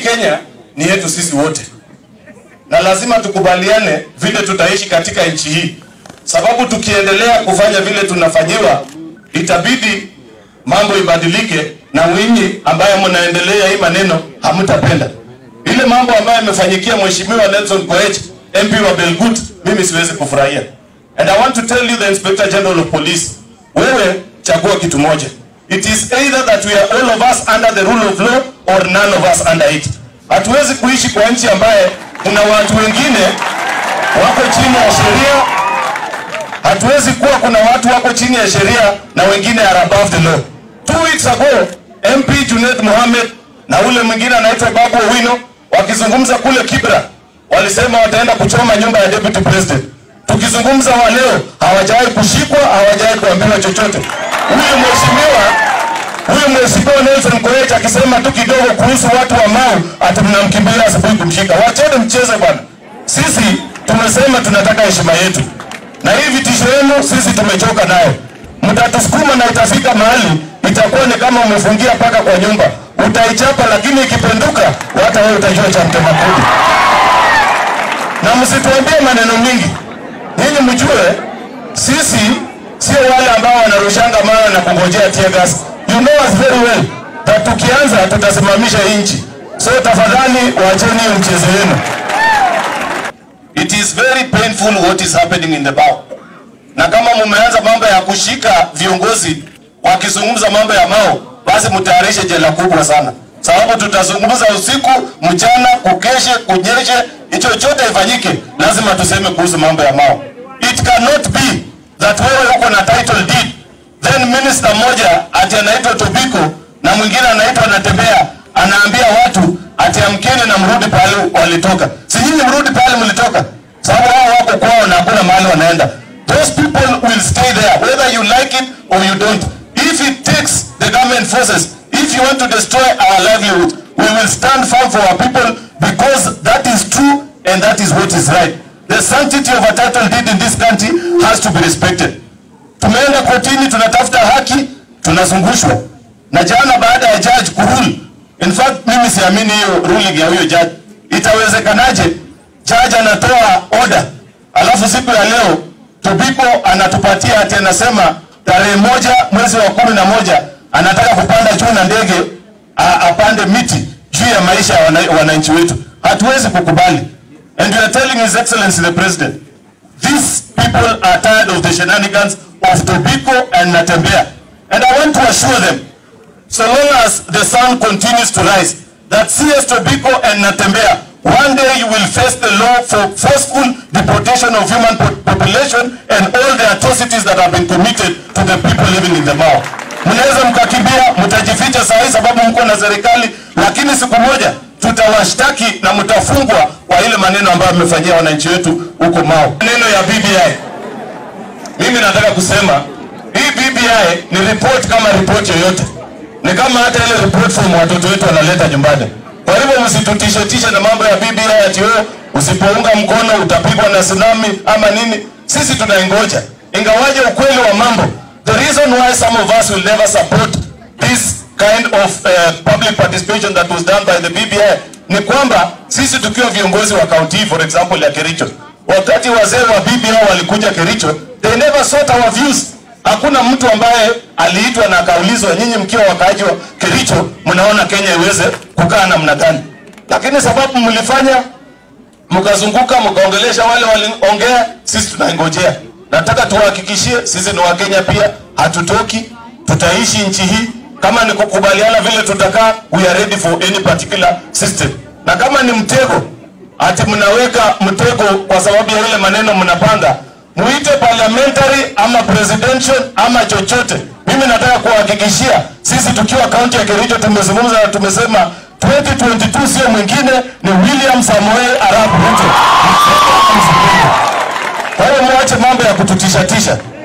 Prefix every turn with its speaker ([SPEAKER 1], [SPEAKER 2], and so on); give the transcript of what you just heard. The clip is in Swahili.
[SPEAKER 1] Kenya ni yetu sisi wote, na lazima tukubaliane vile tutaishi katika nchi hii, sababu tukiendelea kufanya vile tunafanyiwa, itabidi mambo ibadilike, na winyi ambaye mnaendelea hii maneno hamtapenda ile mambo ambayo yamefanyikia mheshimiwa Nelson Koech MP wa Belgut, mimi siwezi kufurahia. And I want to tell you the Inspector General of Police, wewe chagua kitu moja. It is either that we are all of us under the rule of law or none of us under it. Hatuwezi kuishi kwa nchi ambaye kuna watu wengine wako chini ya sheria. Hatuwezi kuwa kuna watu wako chini ya sheria na wengine are above the law. Two weeks ago, MP Junet Mohamed na ule mwingine anaitwa Babu Owino wakizungumza kule Kibra walisema wataenda kuchoma nyumba ya deputy president. Tukizungumza wa leo hawajawahi kushikwa, hawajawahi kuambiwa chochote. Huyu mheshimiwa huyu mheshimiwa Nelson Koech akisema tu kidogo kuhusu watu wa Mau ati mnamkimbia asubuhi kumshika. Wacheni mcheze bwana. Sisi tumesema tunataka heshima yetu, na hii vitisho yenu sisi tumechoka nayo. Mtatusukuma na itafika mahali itakuwa ni kama umefungia paka kwa nyumba, utaichapa lakini ikipenduka, hata wewe utajua cha mtema kuni. Na msituambie maneno mingi, nyinyi mjue sisi sio wale ambao wanarushanga mawe na kungojea tear gas. You know us very well that tukianza tutasimamisha nchi, so tafadhali wacheni hiyo mchezo wenu. It is very painful what is happening in the Bao. Na kama mumeanza mambo ya kushika viongozi wakizungumza mambo ya Mao, basi mtayarishe jela kubwa sana, sababu tutazungumza usiku mchana, kukeshe kunyeshe, hicho chote ifanyike, lazima tuseme kuhusu mambo ya Mao. It cannot be that wewe uko na title deed then minister mmoja ati anaitwa Tobiko na mwingine anaitwa Natembea anaambia watu ati amkeni na mrudi pale walitoka. Si nyinyi mrudi pale mlitoka, sababu wao wako kwao na hakuna mahali wanaenda. Those people will stay there whether you like it or you don't. If it takes the government forces, if you want to destroy our livelihood, we will stand firm for our people because that is true and that is what is right. The sanctity of a title deed in this country has to be respected. Tumeenda kotini, tunatafuta haki, tunazungushwa. Na jana baada ya judge kurule, in fact mimi siamini hiyo ruling ya huyo judge. Itawezekanaje judge anatoa order alafu siku ya leo Tobiko anatupatia ati anasema tarehe moja mwezi wa kumi na moja anataka kupanda juu na ndege a- apande miti juu ya maisha ya wana- wananchi wetu. Hatuwezi kukubali. And we are telling His Excellency the President, these people are tired of the shenanigans of Tobiko and Natembea. And I want to assure them, so long as the sun continues to rise, that CS Tobiko and Natembea, one day you will face the law for forceful deportation of human po- population and all the atrocities that have been committed to the people living in the Mao. Mnaweza mkakimbia, mtajificha saa hii sababu mko na serikali, lakini siku moja tutawashtaki na mtafungwa kwa ile maneno ambayo mmefanyia wananchi wetu huko Mao. Maneno ya BBI mimi nataka kusema hii BBI ni report kama report yoyote, ni kama hata ile report form watoto wetu wanaleta nyumbani. Kwa hivyo msitutishe tishe na mambo ya BBI ati wewe usipounga mkono utapigwa na tsunami ama nini. Sisi tunaingoja, ingawaje ukweli wa mambo, the reason why some of us will never support this kind of uh, public participation that was done by the BBI ni kwamba sisi tukiwa viongozi wa kaunti hii, for example ya Kericho, wakati wazee wa BBI walikuja Kericho, they never sought our views. Hakuna mtu ambaye aliitwa na akaulizwa, nyinyi mkiwa wakaaji wa Kericho mnaona Kenya iweze kukaa namna gani? Lakini sababu mlifanya mkazunguka mkaongelesha wale waliongea, sisi tunaingojea. Nataka tuwahakikishie sisi ni Wakenya pia, hatutoki, tutaishi nchi hii. Kama ni kukubaliana vile tutakaa, we are ready for any particular system. Na kama ni mtego, ati mnaweka mtego kwa sababu ya ile maneno mnapanga, muite parliamentary ama presidential ama chochote. Mimi nataka kuwahakikishia sisi tukiwa kaunti ya Kericho tumezungumza na tumesema 2022 sio mwingine ni William Samoei Arap Ruto. Kwa hiyo mwache mambo ya kututishatisha.